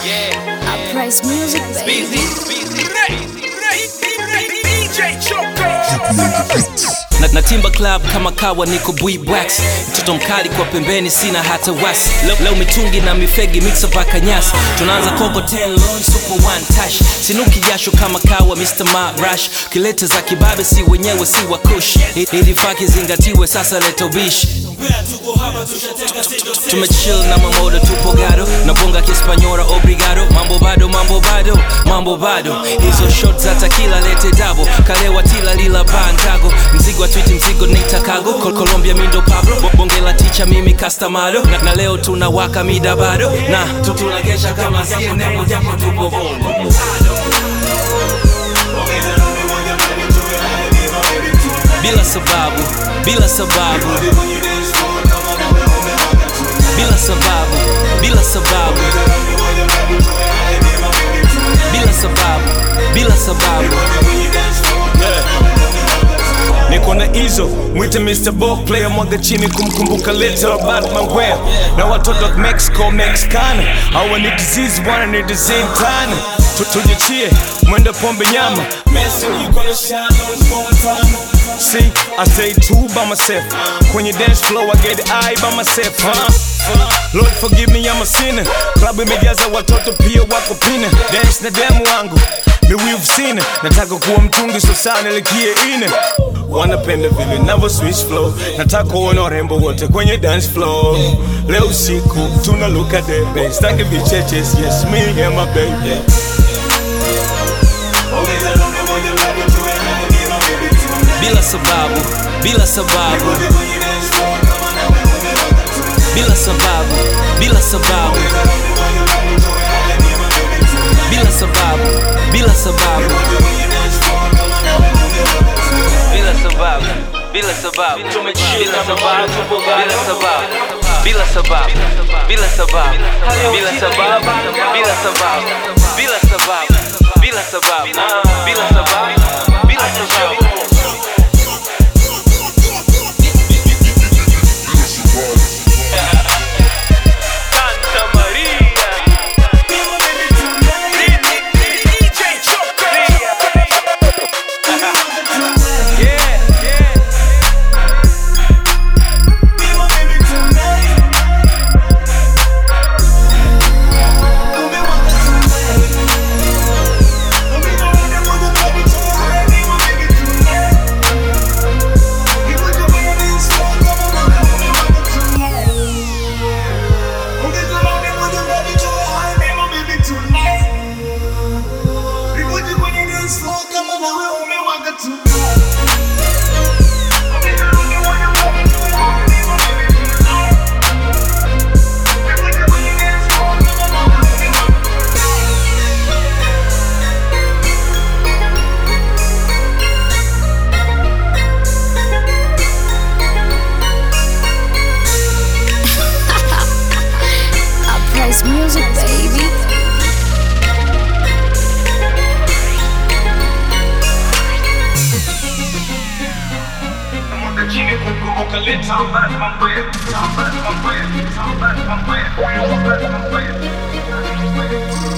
Uprise music, baby. na, na timba club kama kawa niko bwibwax mtoto mkali kwa pembeni sina hata wasi leo, leo mitungi na mifegi mixa paka nyasi tunaanza koko 10 lon super one tash sinuki jasho kama kawa Mr. Marash kilete za kibabe si wenyewe si wakush ilifaa kizingatiwe sasa leta ubishi tumechill na mamodo tupo gado na bonga kispanyora obrigado mambo bado mambo bado mambo bado hizo shot za takila lete dabo kalewa tila lila bandago mzigo wa twiti mzigo nitakago Col Colombia mindo Pablo Bo- bonge la ticha mimi kastamado na, na leo tunawaka mida bado na tu- tunagesha kama CNN japo tupo bongo bila sababu bila sababu bila sababu bila sababu bila sababu bila sababu niko na hizo mwite mr bo player mwaga chini kumkumbuka little batman where na watoto wa mexico mexicana hawa ni disease bwana ni disease tana Tu- tujichie mwende pombe nyama Messi, you gonna shine on small time. See, I stay true by myself. Kwenye dance floor, I get high by myself, huh? Lord forgive me, I'm a sinner. Klabu imejaza watoto pia wako pina. Dance na demu wangu ni we've seen it. Nataka kuwa mtungi so sana likie ine. Wanapenda vile navyo switch flow. Nataka kuona warembo wote kwenye dance floor. Leo usiku tuna look at the bass. Staki vicheches, yes me and my baby. bila sababu bila sababu bila sababu bila sababu bila sababu bila sababu bila sababu bila sababu tumechill na sababu tupo bila sababu bila sababu bila sababu bila sababu bila sababu bila sababu bila sababu bila sababu bila sababu Santa Maria. Yeah, yeah. Uprise music, baby. Little Batman,